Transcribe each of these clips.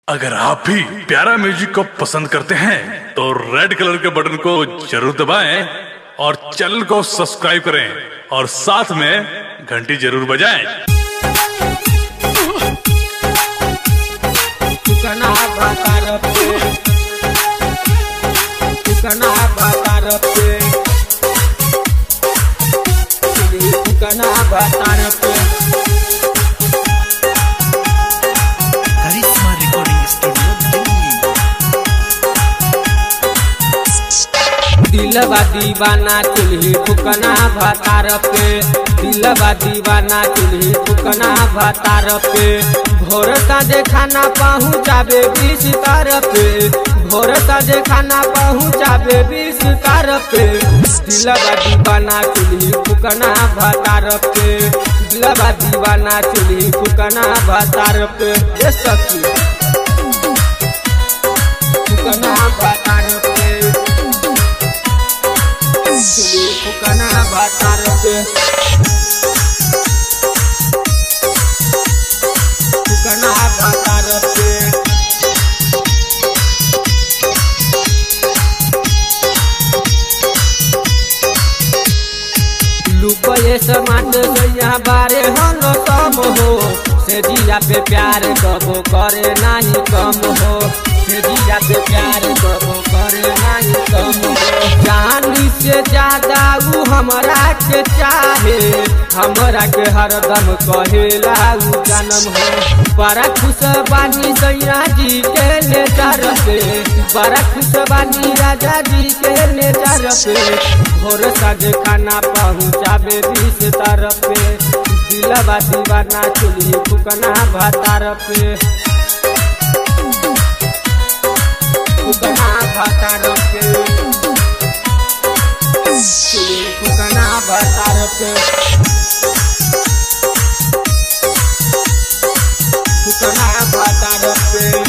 अगर आप भी प्यारा म्यूजिक को पसंद करते हैं तो रेड कलर के बटन को जरूर दबाएं और चैनल को सब्सक्राइब करें और साथ में घंटी जरूर बजाएं ठिकाना भातार पे ठिकाना भातार पे ठिकाना भातार पे करिश्मा रिकॉर्डिंग स्टूडियो दिल्ली दिलवा दीवाना चुल्ही ठुकना भातार पे दिलवा दीवाना चुल्ही ठुकना भातार पे भोर साँझे खाना पहुँचाबे बीस तार पे भोर साँझे खाना पहुँचाबे बीस तार पे दिलवा दीवाना चुल्ही ठुकना भातार पे दिलवा दीवाना चुल्ही ठुकना भातार पे ये सखी ठुकना भातार पे चुली फुकना भातार पे फुकना भातार पे लुकोए समाट गैया बारे हन कम हो से जिया पे प्यार कबो करे नाही कम हो से जिया पे प्यार कबो करे नाही कम हो जानी से ज्यादा ऊ हमरा के चाहे हमरा के हरदम कहेला ऊ जन्म हो बड़ा खुश बानी सैया जी के नेचर पे बड़ा खुश बानी राजा जी के नेचर पे भोर साँझ खाना पहुँचाबे बीस तरफ पे दिलवा दीवाना चुली फुकना भातार पे फुकना भातार पे चुली फुकना भातार पे फुकना भातार पे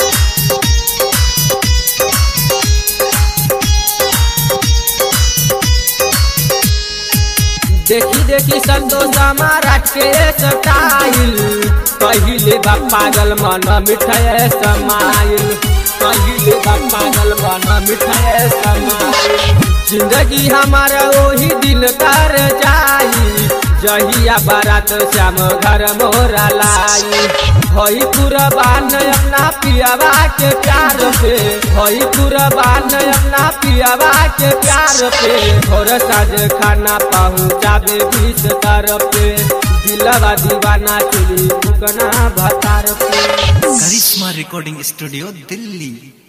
देखी देखी संतोष हमारा के स्टाइल पहिले बा पागल मन मिठाई समाइल पहिले बा पागल मन मिठाई समाइल जिंदगी हमारा वही दिन कर जाई जहिया बारात श्याम घर मोरा लाई भई कुरबान अपना पियावा के प्यार पे भई कुरबान अपना पियावा के प्यार पे भोर साँझ खाना पहुँचाबे बीस तरफ पे दिलवा दीवाना चुली फुकना भतार पे करिश्मा रिकॉर्डिंग स्टूडियो दिल्ली